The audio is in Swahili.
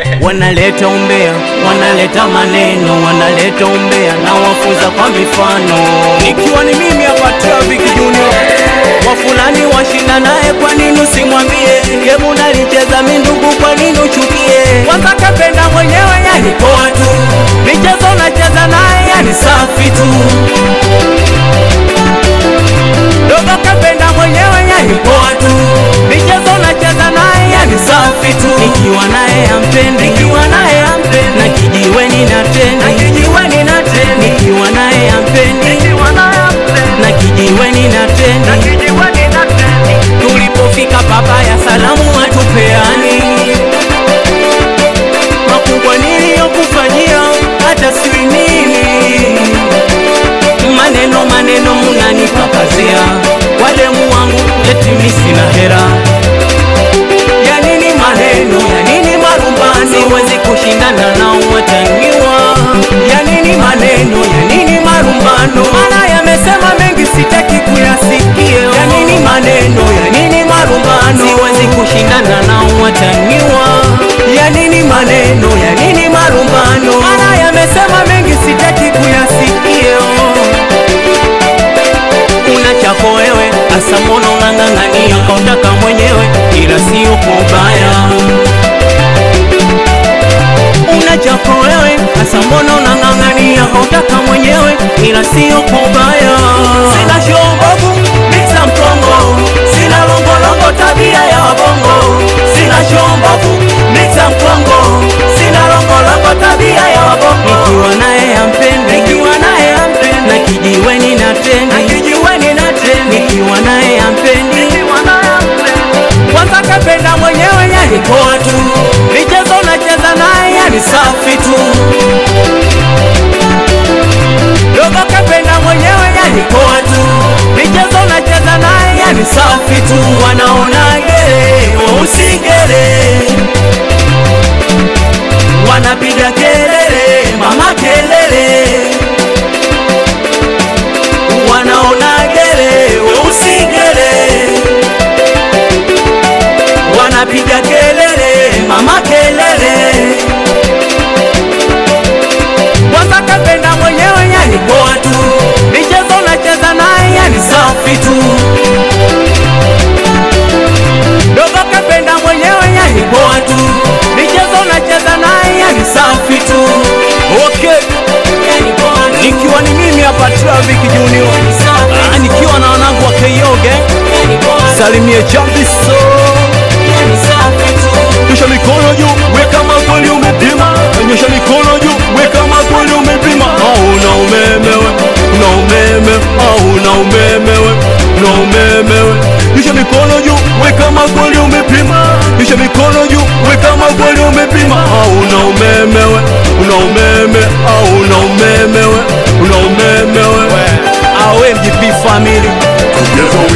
wanaleta umbea, wanaleta maneno, wanaleta umbea na wafunza kwa mifano. Nikiwa ni mimi hapa Traffic Junior, wa fulani washinda naye, kwa nini usimwambie? Gemu nalicheza mi ndugu, kwa nini uchukie? Kwanza kapenda mwenyewe, yani poa tu, michezo nacheza naye, yani safi tu dogo kapenda mwenyewe, yani poa tu, michezo nacheza naye, yani safi tu, nikiwa naye ampendi, nikiwa naye ampendi, na kijiweni na tendi, na kijiweni na tendi, nikiwa naye ampendi, nikiwa naye ampendi, na kijiweni na tendi, na kijiweni na tendi, tulipofika papaya salamu hatupeani, makubwa niliyokufanyia hata sijui nini maneno maneno munanipakazia wademu wangu eti mi sina hera ya nini maneno ya nini marumbano siwezi kushindana nao wataniwa ya nini maneno ya nini marumbano maana yamesema mengi sitaki kuyasikia ya nini maneno ya nini marumbano siwezi kushindana nao wataniwa ya nini maneno ya nini marumbano maana yamesema mengi sitaki kuyasikia una chako wewe, asa mbona unang'ang'ania kautaka mwenyewe, ila sio kwa ubaya. Una chako wewe, asa mbona unang'ang'ania kautaka mwenyewe, ila sio kwa ubaya. Sina shombovu mixa mkongo, sina longolongo tabia ya wabongo. Sina shombovu mixa mkongo, sina longolongo tabia ya wabongo. Nikiwa naye ampendi, nikiwa naye ampendi, na kijiweni na tendi, na kijiweni na tendi, nikiwa naye ampendi, nikiwa naye ampendi. Kwanza kapenda mwenyewe, yani poa tu, michezo nacheza naye, yani safi tu dogo kapenda mwenyewe, yani poa tu, michezo nacheza naye, yani safi tu. Wanaonaje wausigele, wanapiga kelele, mama kelele, wanaonagele weusigele, wanapiga kelele, mama kelele kwanza kapenda mwenyewe, yani poa tu, michezo nacheza naye, yani safi tu. Dogo kapenda mwenyewe, yani poa tu, michezo nacheza naye, yani safi tu. Okay, yani poa tu. Nikiwa ni mimi hapa Traffic Junior, ah, nikiwa na wanangu wa Keyoge, salimie Chambiso, yani safi tu. Nyosha mikono juu, weka magoli umepima. Nyosha mikono juu, weka magoli umepima. Au una umeme we, una umeme, au una umeme we, una umeme we. Nyosha mikono juu, weka magoli umepima. Nyosha mikono juu, weka magoli umepima. Au una umeme we, una umeme, au una umeme we, una umeme we. Awe MGP family Together